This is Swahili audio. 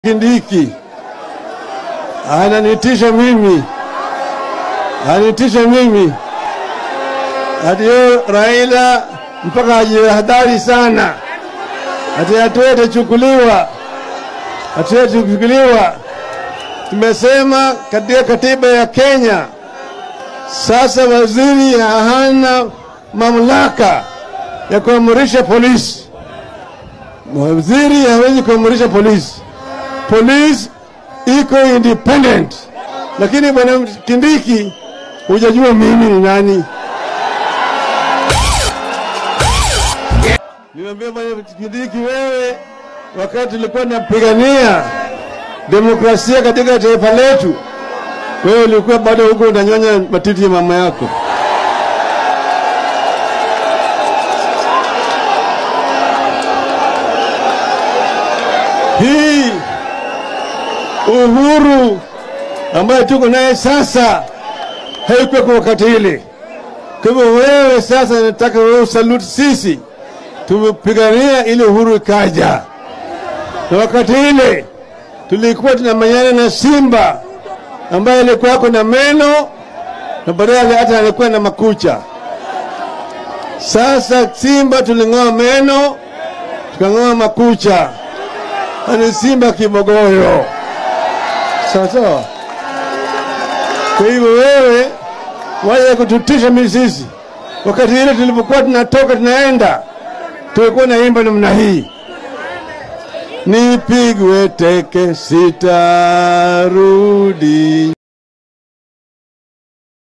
Kindiki ananitisha mimi, ananitisha mimi ati yo Raila mpaka ajihadhari sana, ati hatua itachukuliwa, hatua itachukuliwa. Tumesema katika katiba ya Kenya, sasa waziri hana mamlaka ya kuamrisha polisi. Waziri hawezi kuamrisha polisi polisi iko independent, lakini bwana Kindiki, hujajua mimi ni nani. Niambia bwana Kindiki, wewe wakati tulikuwa napigania demokrasia katika taifa letu, wewe ulikuwa bado huko unanyonya matiti ya mama yako. Hii uhuru ambayo tuko naye sasa haikuwa kwa wakati ile. Kwa hivyo wewe sasa, nataka wewe usalute sisi, tumepigania ile uhuru ikaja, na wakati ile tulikuwa tunamanyana na simba ambaye alikuwa ako na meno na baadaye hata alikuwa na makucha. Sasa simba tuling'oa meno tukang'oa makucha, ani simba kibogoyo. Sawa sawa. Kwa hivyo wewe waje kututisha mimi sisi, wakati ile tulipokuwa tunatoka tunaenda, tulikuwa naimba namna hii, nipigwe teke sitarudi.